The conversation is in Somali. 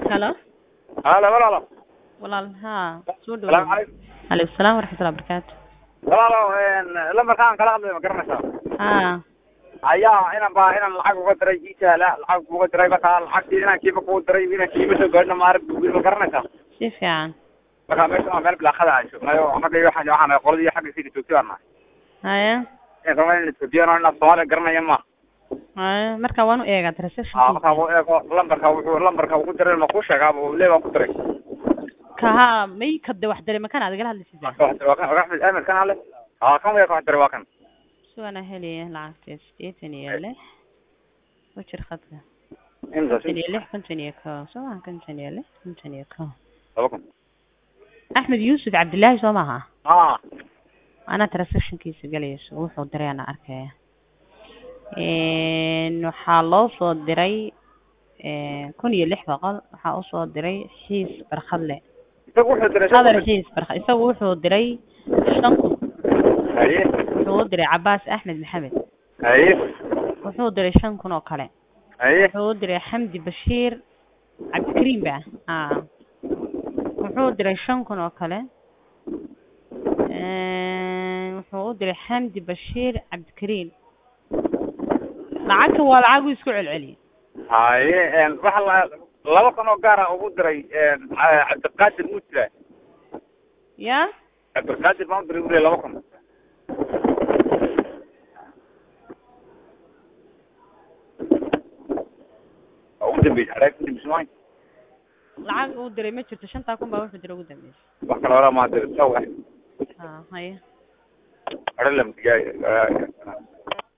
Hello. halo walaalo Walaal haa soo salaamu dhawaad. calaykum Alaykum salaam waraxmatullahi wabarakaatu. walaalo lambarkaan kala hadlayo ma garanaysaa Haa. ayaa inaan baa inaan lacag uga diray ii sahla lacag uga diray markaa lacagtii inaan kiiba kugu diray inaan kiiba soo gaadhina maarag buugin ma garanaysaa Si fiican. markaa meesha waa meel bilaaqada aan joognayo xagga iyo waxaan waxaan nahay qoladii xagga sii joogtay baan nahay Haya. in raba in Ethiopian inaad Soomaaliya garanaya ma Haya marka waan u eegaa aa reception. markaa uu eego lambarka wuxuu lambarka ugu diray ma ku sheegaa buu lee baan ku diray Ka haa may ka de wax dareema kan aad igala hadlaysaa. waa kan waa Axmed Ahmed kan hale aa kan way ka diray waa kan Suwana heliye lacagta sideetan iyo lix. Wajir khadka. imsa konton iyo lix konton iyo kow soo maha konton iyo lix konton iyo kow. laba kun Axmed Yuusuf Cabdillaahi soo maha. aa Ana transactionkiisa galayso wuxuu diray ana arkaya. Een waxaa loo soo diray een kun iyo lix boqol waxaa u soo diray xiis barkhadle. isagu wuxuu diray Qadar xiis barkhad isagu wuxuu diray shan kun haye wuxuu u diray Cabbaas Axmed Maxamed haye wuxuu diray shan kun oo kale haye wuxuu u diray Xamdi Bashiir Cabdikariim ba aa wuxuu diray shan kun oo kale een wuxuu u diray Xamdi Bashiir Cabdikariim lacagta waa lacag uu isku celceliyay haye een waxa la laba kun oo gaar ah ugu diray een Ca- cabdiqaadir mutla ya cabdiqaadir baan u diray ugu laba kun ugu dambeysay xareeg ku dambeysay maayo lacag uu diray ma jirto shantaa kun baa wuxuu diray ugu dambeysay wax kale hore maa diray saw ah haa haye hore lama digaayo